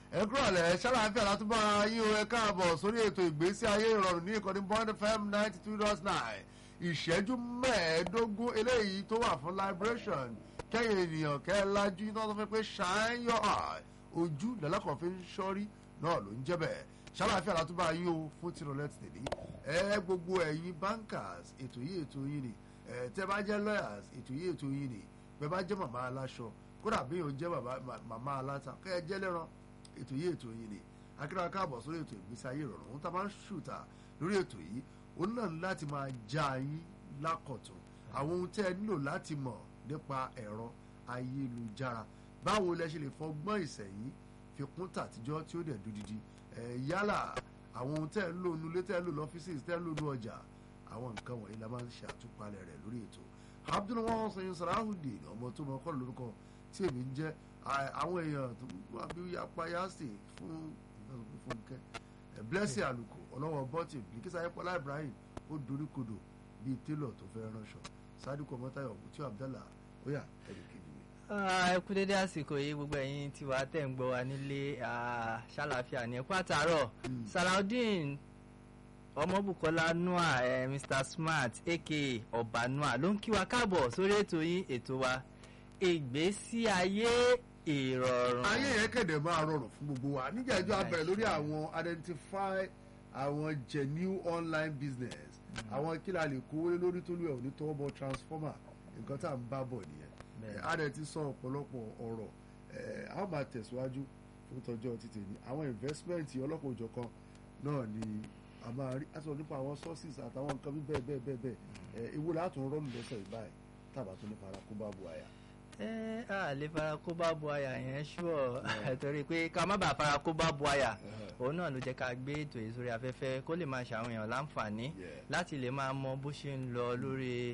ẹ kúrò lẹ̀ ṣàlàáfíà látúbọ̀ yín o ẹ káàbọ̀ sórí ètò ìgbésí ayé ìrọ̀rùn ní ìkànnì bond fm ninety two dot nine ìṣẹ́jú mẹ́ẹ̀ẹ́dógún eléyìí tó wà fún liberation kẹ́yìn ènìyàn kẹ́ ẹ lájú iná tó fẹ́ pé shine your eye ojú lẹ́lẹ́kọ̀ọ́ fi ń ṣọ́rí náà ló ń jẹ́ bẹ́ẹ̀ ṣàlàáfíà látúbọ̀ yín o fún tìrọ̀lẹ́ tèmi ẹ gbogbo ẹ̀yin bankers ètò yìí ètò yìí ni ẹ tẹ́ bá jẹ́ lawyers ètò yìí ètò yìí ni bẹ́ẹ̀ bá jẹ́ màmá aláṣọ kódà bí yóò jẹ́ màmá aláta kẹ́ ẹ jẹ́ lẹ́ran ètò yìí ètò yìí ni akíra káàbọ̀ sórí ètò ìgbésí ayé ìrọ̀rùn ohun tá a máa ń ṣùtà lórí ètò yìí òun náà ní láti máa já yín lákọ̀tún àwọn ohun tẹ́ ẹ nílò láti mọ̀ nípa ẹ̀rọ ayélujára báwo lẹ ṣe lè fọgbọ́n ìsẹ̀yìn fi kún tàtijọ́ tí ó dẹ̀ dúdidi ẹ̀ yálà àwọn ohun tẹ́ ẹ ń lò nulẹ̀ tẹ́ ẹ ń lò lọ́fíìsì tẹ́ ẹ ń lò ní ọjà àwọn nǹkan wọ̀nyí la máa ń ṣe àtúpalẹ̀ rẹ̀ lórí ètò abdul wọn sọyìn sarahudeen ọmọ tó mọ kọ́ lórúkọ tí èmi ń jẹ́ àwọn èèyàn tó wà bí yapa yasi fún fúnkẹ́ blessing àlùkò ọlọ́wọ́ bọ́tì bíkísà ayépọ̀lá ibrahim ó dorí kodò bíi télọ̀ tó fẹ́ ránṣọ sádùkọ̀ mọ́tàyọ̀ mùtí abdallah óyà ẹ̀rù kejì mi. ẹ kú dédé àsìkò yìí gbogbo ẹ̀yin tí wàá tẹ̀ ń gbọ́ wa nílé ṣàlàáfíà ní ẹ̀kú àtàárọ̀ salaudeen ọmọbùkọ́lá noah eh, mr smart aka ọba noah ló ń kí wa káàbọ̀ sórí ètò yín ètò wa ìgbésí ayé ìrọ̀rùn. ayé yẹn kẹ̀dẹ̀ máa rọrùn fún gbogbo wa níjà ìjọ abẹ̀rẹ̀ lórí àwọn identify àwọn genuine online business àwọn kí la lè kówó lórí tó lù ẹ̀ òní tọwọ́ bọ transformer nǹkan tá à ń bá bọ̀ nìyẹn a dẹ̀ ti sọ ọ̀pọ̀lọpọ̀ ọ̀rọ̀ a ó máa tẹ̀síwájú fún tọjọ́ títì ní àwọn investment ọlọ́pàá òjọ̀kan náà ni a máa rí àti nípa àwọn sources àtàwọn nǹkan bí bẹ́ẹ̀ bẹ́ẹ̀ bẹ́ẹ̀ bẹ́ẹ̀ ewu látún rọ́ọ̀nù lọ́sẹ̀ ìbáyìí tàbá tó ní fara kó bá bu àyà ẹ á lè fara kó bá bu àyà yẹn ṣùọ torí pé ká má bàa fara kó bá bu àyà òun náà ló jẹ́ ká gbé ètò yìí sórí afẹ́fẹ́ kó lè máa ṣàwọn èèyàn láǹfààní láti lè máa mọ bó ṣe ń lọ lórí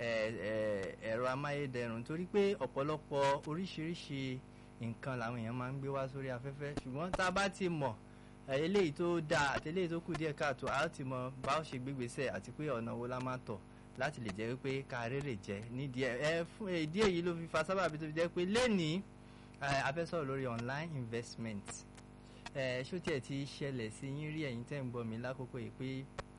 ẹ̀rọ amáyédẹrùn torí pé ọ̀pọ̀lọpọ̀ oríṣiríṣi nǹkan làwọn èèyàn máa ń gbé wá sórí afẹ́fẹ́ ṣùgbọ́n tá a bá ti mọ̀ eléyìí tó dáa àti eléyìí tó kù díẹ̀ káàtó a ó ti mọ bá ó ṣe gbégbèsè àti pé ọ̀nà wo la máa tọ̀ láti lè jẹ́ wípé ká rèrè jẹ́ nídìí ẹ ẹ fún ìdí èyí ló fi fa sábàbí tó fi jẹ́ pé lẹ́nìí a fẹ́ sọ̀rọ̀ lórí online investment ẹ ṣó tiẹ̀ ti ṣẹlẹ̀ sí yín rí ẹ̀yin tẹ́ ń gbọ́ mi lákòókò yìí pé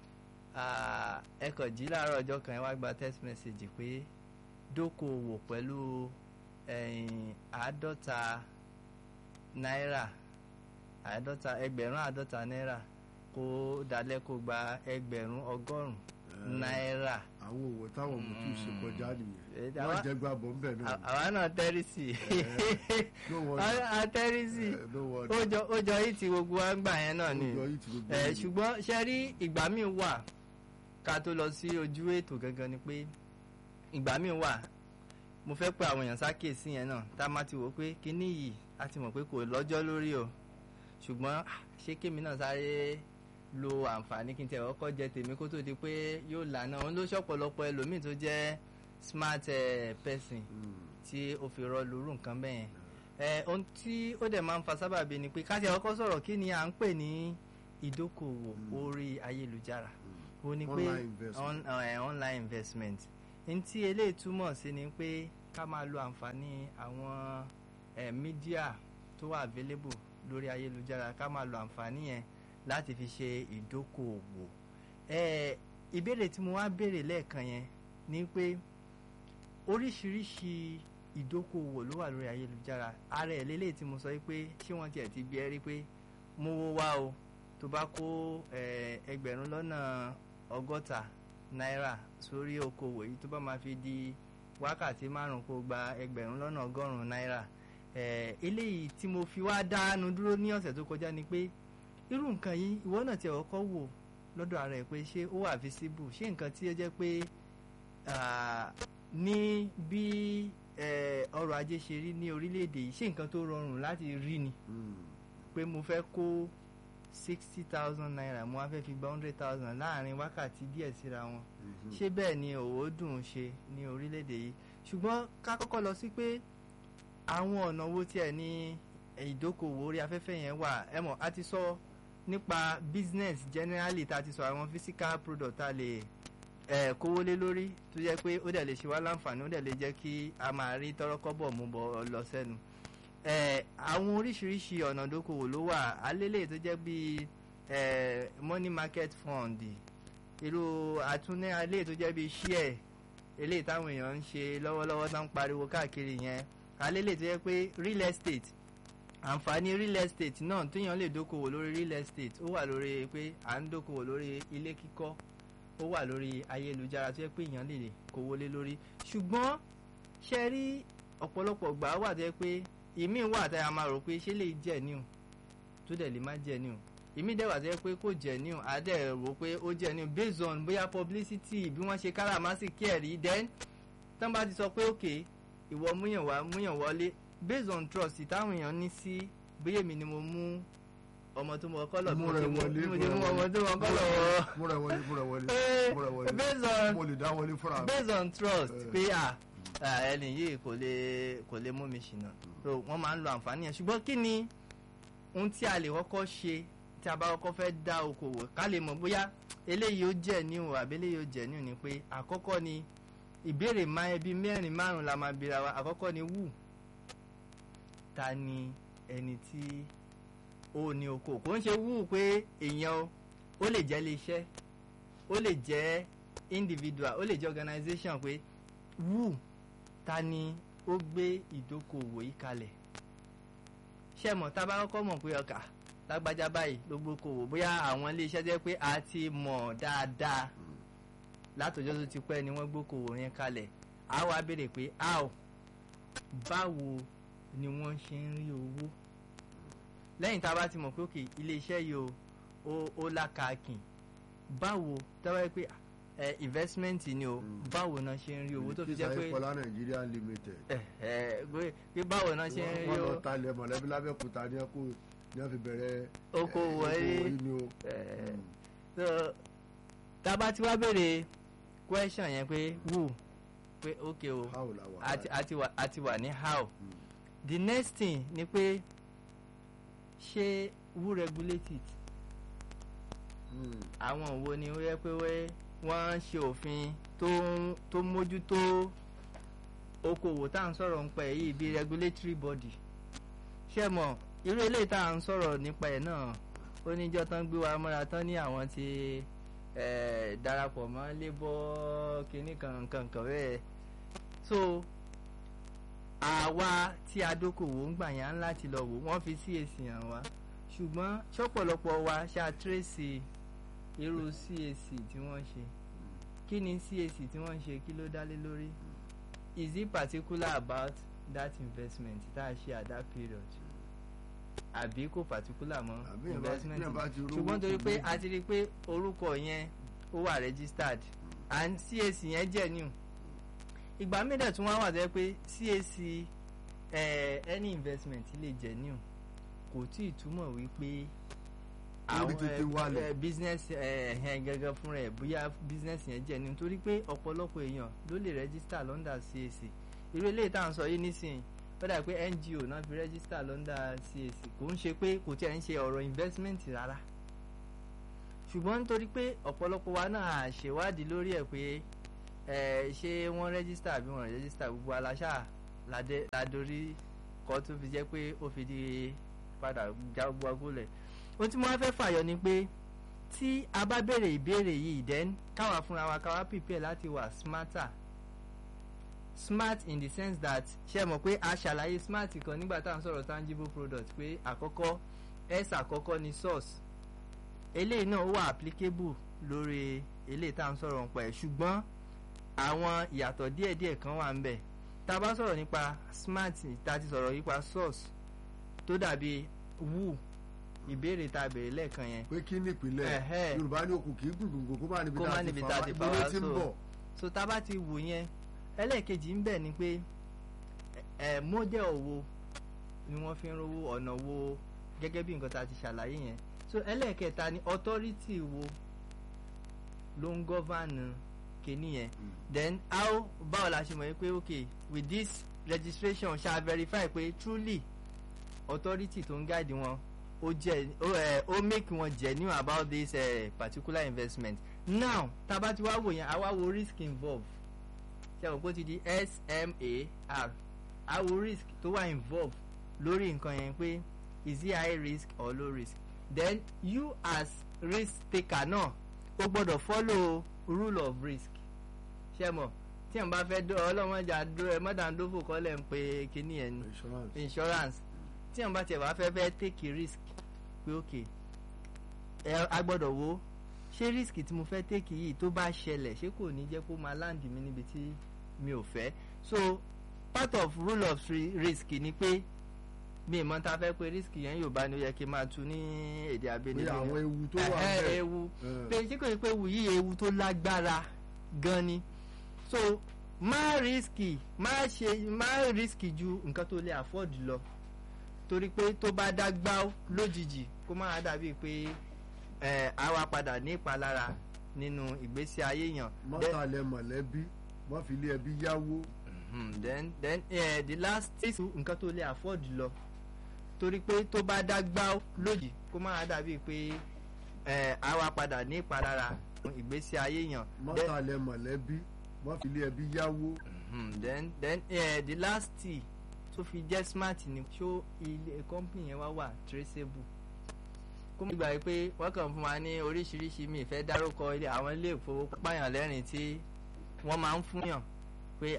ẹ kàn jí láàárọ̀ ọjọ́ kan ẹ wá gba text message pé dókòwò pẹ̀lú àádọ́ta náírà àádọ́ta ẹgbẹ̀rún àádọ́ta náírà kó dalẹ̀ kó gba ẹgbẹ̀rún ọgọ́rùn-ún náírà. àwọn òwò táwọn ọmọ tó ṣe kọjá nìyẹn wọn jẹ gba bọ nbẹ náà. àwa náà tẹ́rì sí i a tẹ́rì sí i ó jọ yìí tí gbogbo wa ń gbà yẹn náà ni ṣùgbọ́n ṣe rí ìgbà míì wà ká tó lọ sí ojú ètò gangan ni pé ìgbà míì wà mo fẹ́ pé àwọn èèyàn ṣàkíyèsí yẹn náà tá a má ti wò pé kíní yìí a ti mọ̀ pé kò lọ́jọ́ lórí o ṣùgbọ́n ṣé kémi náà sáré lo àǹfààní kí n tẹ̀ ọkọ̀ jẹ tèmi kó tó di pé yóò lànà òun ló ṣọ̀pọ̀lọpọ̀ ẹlòmíì tó jẹ́ smart uh, person tí ó fi rọ lóru nǹkan bẹ́ẹ̀ yẹn ohun tí ó dẹ̀ máa ń fa sábàbí ni pé káṣí ọkọ̀ sọ̀rọ̀ kí ni à ń pè ní ìdókòwò orí ayélujára ó ní pé online investment ní tí eléyìí túmọ̀ sí ni pé ká máa lo àǹfààní àwọn mídíà tó wà available lórí ayélujára ká máa lo àǹfààní yẹn láti fi ṣe ìdókòwò ìbéèrè tí mo wá béèrè lẹ́ẹ̀kan yẹn ni pé oríṣiríṣi ìdókòwò ló wà lórí ayélujára ara ẹ̀ lélẹ̀ tí mo sọ pé ṣé wọ́n tiẹ̀ ti bí ẹ rí pé mo wo wá o tó bá kó ẹgbẹ̀rún lọ́nà ọgọ́ta náírà sórí okòwò yìí tó bá máa fi di wákàtí márùn kó gba ẹgbẹ̀rún lọ́nà ọgọ́rùn-ún náírà eléyìí tí mo fi wá dánu dúró ní ọ̀sẹ̀ tó kọjá ni pé irú nǹkan yìí ìwọ náà tiẹ̀ kọ́kọ́ wò lọ́dọ̀ ara ẹ̀ pé ṣé ó wà visible ṣé nǹkan tí ó jẹ́ pé ní bí ọrọ̀ ajé ṣe rí ní orílẹ̀-èdè yìí ṣé nǹkan tó rọrùn láti rí ni pé mo fẹ́ kó sixty thousand naira mo wá fẹ́ fi gba hundred thousand láàrin wákàtí díẹ̀ síra wọn ṣé bẹ́ẹ̀ ni òwò dùn ṣe ní orílẹ̀-èdè yìí ṣùgbọ́n ká kọ́kọ́ lọ sí pé àwọn ọ̀nà wo tiẹ̀ ní ìdókòwò orí afẹ́fẹ́ yẹn wà ẹ mọ̀ a ti sọ nípa business generally ta ti sọ àwọn physical product ta lè ẹ kówó lé lórí tó jẹ́ pé ó dẹ̀ lè ṣe wá láǹfààní ó dẹ̀ lè jẹ́ kí a máa rí tọ́rọ́kọ́bọ̀ mú bọ̀ lọ sẹ́nu àwọn oríṣiríṣi ọ̀nà ìdókòwò ló wà alélè tó jẹ́ bíi money market fund irú àtúnní alélè tó jẹ́ bíi share eléyìí táwọn èèyàn ń ṣe lọ́wọ́lọ́wọ́ tó ń pariwo káàkiri yẹn alélè tó jẹ́ pé real estate àǹfààní real estate náà téèyàn lè dókòwò lórí real estate ó wà lórí pé à ń dókòwò lórí ilé kíkọ́ ó wà lórí ayélujára tó yẹ pé èèyàn lè kówó lé lórí ṣùgbọ́n ṣe rí ọ̀pọ̀lọpọ̀ gbà wà tó yẹ pé ìmí wà tá a máa rò pé ṣé lè jẹ́ níù tó dẹ̀ lè má jẹ́ níù ìmí dẹ̀ wà tó yẹ pé kò jẹ́ níù á dẹ̀ rò pé ó jẹ́ níù based on bóyá publicity bí wọ́n ṣe káràmásìkí ẹ̀rí then tán bá ti sọ pé òkè ìwọ múyàn wá múyàn wọlé based on trust táwọn èèyàn ní sí bóyá èmi ni mo mú ọmọ tó mọ kọlọ Mú rẹ̀ wọlé, mo mú ti rẹ̀ mú ọmọ tó mọ kọlọ wọ múra wọlé múra wọlé Eh, múra wọlé based on- mo lè dá wọlé fúnra mi. based on trust Eh. pé à à, ẹni yìí kò lè kò lè mú mi ṣìnà so wọ́n máa ń lo àǹfààní yẹn ṣùgbọ́n kí ni ohun tí a lè kọ́kọ́ ṣe tí a bá kọ́kọ́ fẹ́ dá okòwò ká lè mọ̀ bóyá eléyìí ó jẹ́ ní o àbí eléyìí ó jẹ́ ní o ni pé àkọ́kọ́ ni ìbéèrè máa ẹbí mẹ́rin márùn la máa bira wa àkọ́kọ́ ni wù ta ni ẹni tí ó ní oko kò ń ṣe wù pé èèyàn o ó lè jẹ́ iléeṣẹ́ ó lè jẹ́ individual ó lè jẹ́ organisation pé wù ta ni ó gbé ìdókòwò yìí kalẹ̀ ṣé mọ̀ tá a bá kọ́kọ́ mọ̀ pé ọkà lágbájá báyìí ló gbókòwò bóyá àwọn iléeṣẹ́ jẹ́ pé a ti mọ̀ dáadáa látọjọ́ tó ti pẹ́ ni wọ́n gbókòwò yẹn kalẹ̀ a wá béèrè pé how báwo ni wọ́n ṣe ń rí owó lẹ́yìn tá a bá ti mọ̀ pé òkè iléeṣẹ́ yìí o ó- ó lákàkìn báwo tọ́wọ́ yẹ pé ẹ investment ni o Mm. báwo náà ṣe ń rí owó tó fi jẹ́ Tísà pé Ìpọ́lá Nàìjíríà limited. ẹ ẹ pé- pé báwo náà ṣe ń rí wọ́n lọ owó talẹ̀ mọ̀lẹ́bí lábẹ́òkúta ní ẹ̀kọ́ ní wọ́n fi bẹ̀rẹ̀ okòwò eh, ẹ yìí ni o. ẹ Mm. so tá a bá ti wá béèrè question yẹn pé wù pé ok o How la wà a ti- báyìí? a ti wà a ti wà ní how Mm. the next thing ni pé ṣé who regulate it Mm. àwọn wo ni ó yẹ pé wẹ́- wọ́n ń ṣe òfin tó ń tó ń mójútó okòwò tá à ń sọ̀rọ̀ nípa ẹ̀ yìí bíi regulatory body ṣé mọ̀ irú eléyìí tá à ń sọ̀rọ̀ nípa ẹ̀ náà ó níjọ́ tán gbé wa mọ́ra tán ní àwọn ti eh, darapọ̀ mọ́ labour kínní kankan kan bẹ́ẹ̀ so àwa tí a dókòwò ń gbà yẹn á ń láti lọ wò wọ́n fi CAC hàn wá ṣùgbọ́n ṣọ́pọ̀lọpọ̀ wa ṣe àtúrẹ́sì irú CAC tí wọ́n ṣe kí ni CAC tí wọ́n ṣe kí ló dá lé lórí is it particular about that investment tá a ṣe at that period àbí kò particular mọ́ Àbí ẹ̀ bá- investment bí ẹ̀ bá ti rówó ṣùgbọ́n torí kò pé ní- a ti rí i pé orúkọ yẹn ó wà registered and CAC yẹn jẹ́ new ìgbà mídẹ̀ tún wá wà tó yẹ pé CAC eh, any investment lè jẹ́ new kò tí ì túmọ̀ wípé Ó ní tètè wálẹ̀. eh, business ẹ̀hẹ́n gẹ́gẹ́ fúnra ẹ̀ bóyá business yẹn jẹ́ new nítorí pé ọ̀pọ̀lọpọ̀ èèyàn ló lè register lọ́ndà CAC irú eléyìí tá à ń sọ yìí nísìnyí ó dà pé NGO náà fi register lọ́ndà CAC kò ń ṣe pé kò tí ẹ̀ ń ṣe ọ̀rọ̀ investment rárá ṣùgbọ́n nítorí pé ọ̀pọ̀lọpọ̀ wa náà ṣèwádìí lórí ẹ̀ pé ẹ ṣé wọ́n rẹ́gísítà àbí wọ́n rẹ́gísítà gbogbo aláṣà ládé- ládorí kọ́ tó fi jẹ́ pé ó fi di padà já gbogbo agolẹ̀ ohun tí mo wá fẹ́ fàyọ ni pé tí a bá béèrè ìbéèrè yìí then káwa fúnra wa káwa prepare láti wà smarter smart in the sense that ṣe mọ̀ pé a ṣàlàyé smart kan nígbà tá à ń sọ̀rọ̀ tangible product pé àkọ́kọ́ s àkọ́kọ́ ni source eléyìí náà ó wà applicable lórí eléyìí tá à ń sọ̀rọ̀ nípa ẹ̀ ṣùgbọ́n àwọn ìyàtọ̀ díẹ̀díẹ̀ kan wà ń bẹ̀ tá a bá sọ̀rọ̀ nípa smart tá a ti sọ̀rọ̀ nípa source tó dàbí wù ìbéèrè tá a béèrè lẹ́ẹ̀kan yẹn pé kí nípìnlẹ̀ Ẹ̀hẹ́. Yorùbá ní òkú kì í gbùngbùngbùn kó má níbi Kó má tá a níbi ti tá a fà ti wá fà ìbúrò wá, tí ń so- bọ̀. so tá a bá ti wò yẹn ẹlẹ́ẹ̀kejì ń bẹ̀ ni pé ẹ model wo ni wọ́n fi ń rówó ọ̀nà wo gẹ́gẹ́ bí nǹkan tá a ti ṣàlàyé yẹn so ẹlẹ́ẹ̀kẹta ni authority wo ló ń govern kìíní yẹn then how báwo la ṣe mọ̀ yín pé okay with this registration ṣá verify pé truly authority tó ń guide wọn ó jẹ́ ó ẹ ó make wọn genuine about this uh, particular investment now tá a bá ti wá wò yẹn àwa wo risk involved ṣe àwọn kó ti di SMAR àwo risk tó wà involved lórí nǹkan yẹn pé is it high risk or low risk then you as risk taker náà o gbọ́dọ̀ follow rule of risk ṣé mọ̀ tí ẹ̀ ń bá fẹ́ dọ́ ọlọ́mọdé dúró ẹ mọ́dàndófò kọ́lẹ̀ ń pe kíní ẹ̀ ní insurance tí ẹ̀ ń bá tiẹ̀ wá fẹ́ fẹ́ take risk pé ok ẹ a gbọ́dọ̀ wo ṣé risk tí mo fẹ́ take yìí tó bá ṣẹlẹ̀ ṣé kò ní jẹ́ kó máa land mi níbi tí mi ò fẹ́ so part of rule of risk ni pé mi ìmọ̀ ta fẹ́ pé risk yẹn yóò bá ní ó yẹ kí n máa tu ní èdè abẹ́nibí àwọn ewu tó wà bẹ́ẹ̀ ewu pé ṣé kò ní pé ewu yìí ewu tó lágbára gan ni so má risky má ṣe má risky ju nǹkan tó lè afford lọ torí pé tó bá dá gbá lójijì kó má dàbí pé ẹ àwa padà ní ìpalára nínú ìgbésí ayé yàn. mọ́tàlẹ́ mọ̀lẹ́bí wọ́n fi lé ẹbí yáwó. then then uh, the last six nǹkan tó lè afford lọ torí pé tó bá dá gbá lójijì kó má dàbí pé ẹ àwa padà ní ìpalára ìgbésí ayé yàn. mọ́tàlẹ́ mọ̀lẹ́bí wọ́n fi lé ẹbí yáwó. then then uh, the last tea tó fi jẹ́ smart ni ṣó ilé company yẹn wá wà traceable kó mọ̀ gbà pé wọ́n kàn fún wa ní oríṣiríṣi mi ìfẹ́ dárúkọ ilé àwọn ilé ìfowópamọ́ lẹ́rìn tí wọ́n máa ń fúnyàn pé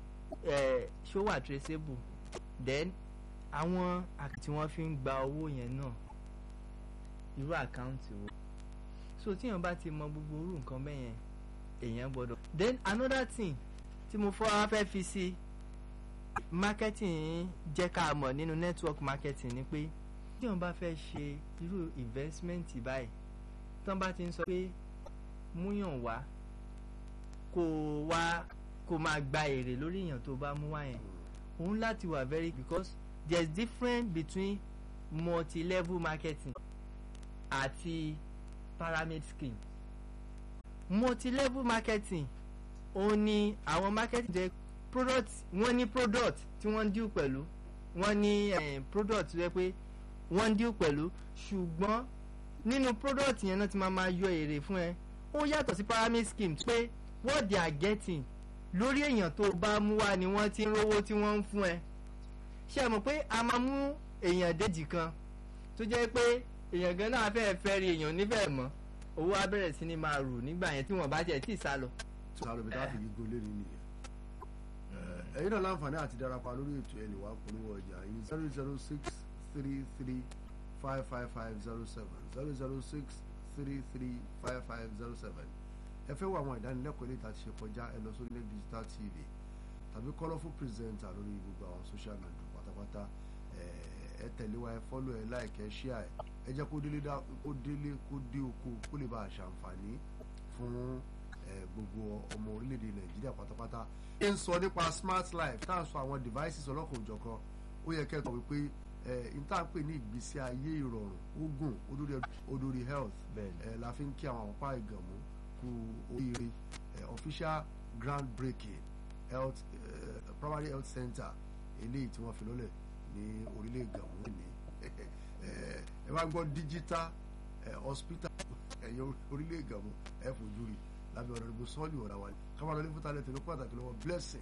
ṣó wà traceable then àwọn tí wọ́n fi ń gba owó yẹn náà irú àkáǹtì wo so tíyàn bá ti mọ gbogbo irú nǹkan bẹ́ẹ̀ yẹn èèyàn gbọ́dọ̀ then another thing tí mo fọ́ wá fẹ́ fi sí marketing jẹ́ ká mọ̀ nínú network marketing ni pé tí wọ́n bá fẹ́ ṣe irú investment báyìí tán bá ti ń sọ pé múyàn wá kó wá kó máa gba èrè lórí èèyàn tó bá mú wá yẹn òun láti wà very because there is difference between multi-level marketing àti pyramid scheme multi-level marketing òun ni àwọn marketing jẹ́ product wọ́n ní product tí wọ́n ń deal pẹ̀lú wọ́n ní eh, product tó yẹ pé wọ́n ń deal pẹ̀lú ṣùgbọ́n nínú product yẹn náà ti máa ma yọ èrè fún ẹ ó yàtọ̀ sí pyramid scheme pé what they are getting lórí èèyàn tó bá mú wá ni wọ́n ti ń rówó tí wọ́n ń fún ẹ ṣé ẹ mọ̀ pé a máa mú èèyàn déjì kan tó jẹ́ pé èèyàn gan náà fẹ́ẹ́ fẹ́ rí èèyàn nífẹ̀ẹ́ mọ́ owó á bẹ̀rẹ̀ sí ni máa rù nígbà yẹn tí wọ́n bá jẹ́ tí ì sá lọ. sáré bí táàfin gígùn lé ní nìyẹn ẹ̀yin náà láǹfààní àti darapọ̀ lórí ètò ẹ̀ lè wá polówó ọjà yìí zero zero six three three five five five zero seven zero zero six three three five five zero seven ẹ fẹ́ wọ àwọn ìdánilẹ́kọ̀ọ́ ilé ìta ti ṣe kọjá ẹ lọ sórí ilé digital tv tàbí colourful presenter lórí gbogbo àwọn social media pátápátá ẹ tẹ̀lé wa ẹ fọ́lọ̀ ẹ like ẹ share ẹ jẹ́ kó délé kó délé kó dé oko kó lè bá a ṣàǹfààní fún gbogbo ọmọ orílẹ̀-èdè nàìjíríà pátápátá. ẹ ń sọ nípa smart life tá à ń sọ àwọn devices ọlọ́kan òjọ̀kan ó yẹ kẹ́ ẹ tọ̀ wípé n tá à ń pè ní ìgbésí ayé ìrọ̀rùn ogun odori health la fi ń kí àwọn àpá ìgànmú kú oríire official ground breaking health uh, primary health center eléyìí tí wọ́n fi lọ́lẹ̀ ní orílẹ̀ ìgànmú ní ẹ bá gbọ́ digital hospital ẹ̀yọ orílẹ̀ ìgànmú ẹ fojú rí lábẹ́ ọ̀rọ̀ ìbò sọ́ọ̀lì ọ̀rọ̀ wa ni kábàlọ́lé fúta lẹ́tẹ̀ẹ́ ló pàtàkì lọ́wọ́ blessing